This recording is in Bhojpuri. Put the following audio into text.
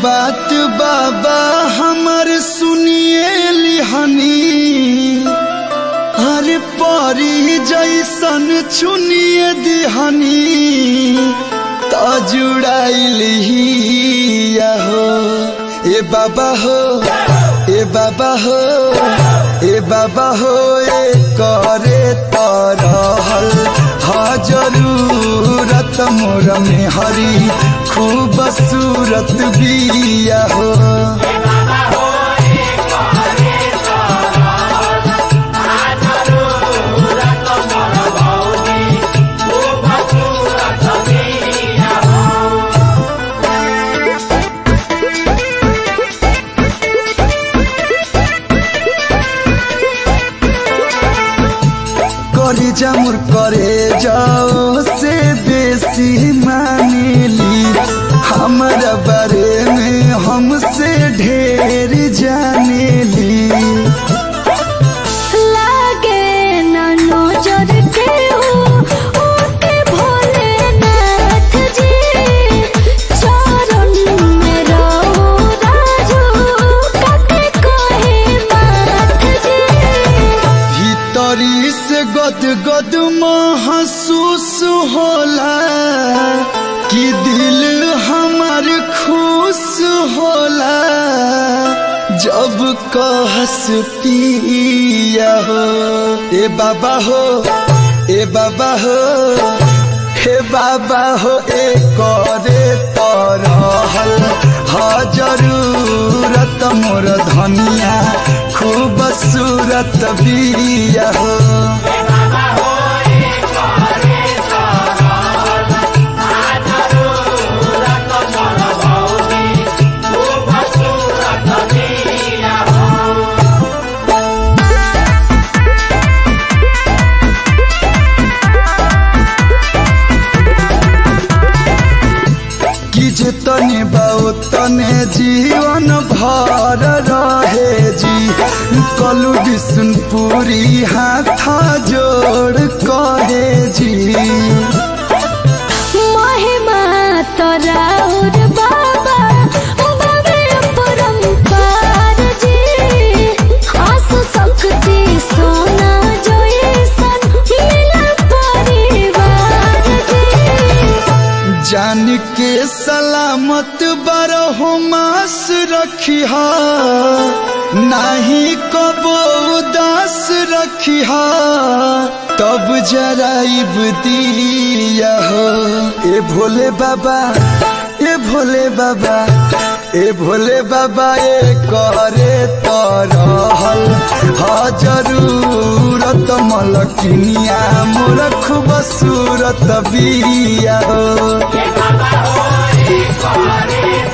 बात बाबा हमर सुनिए लिहनी हर परी जैसन चुनिए दिहनी त जुड़ाइली हो ए बाबा हो ए बाबा हो ए बाबा हो ए करे तरहल हा जरूरत मोर में हरी खूब सूरत बिया हो करे जामुर करे जाओ से बेसी मानेली हमारा बारे में हमसे ढेर जानेली लागे ना नजर के हो ओके भोलेनाथ जी चरण में रहो राजू कते कहे माथ जी भीतरी से गद गद महसूस होला कि दिल हमार खुश होला जब कहस पिया हो ए बाबा हो ए बाबा हो हे बाबा हो ए करे तरहल हा जरूरत मोर धनिया खूब सूरत बिया हो कि जे तने बाओ तने जीवन भर रहे जी कलु विष्णुपुरी हाथा जोड़ कहे जी महिमा तराउर बाबा बाबे परम्पार जी आसु शक्ति सोना जैसन मिला परिवार जी जान के सलामत बरहो मास रखिहा नाही कबो उदास रखिहा तब जराइब दिया हो ए भोले बाबा ए भोले बाबा ए भोले बाबा ए करे तरहल हा जरूरत मलकिनिया मोर खूब सूरत बिया हो Baba, oh,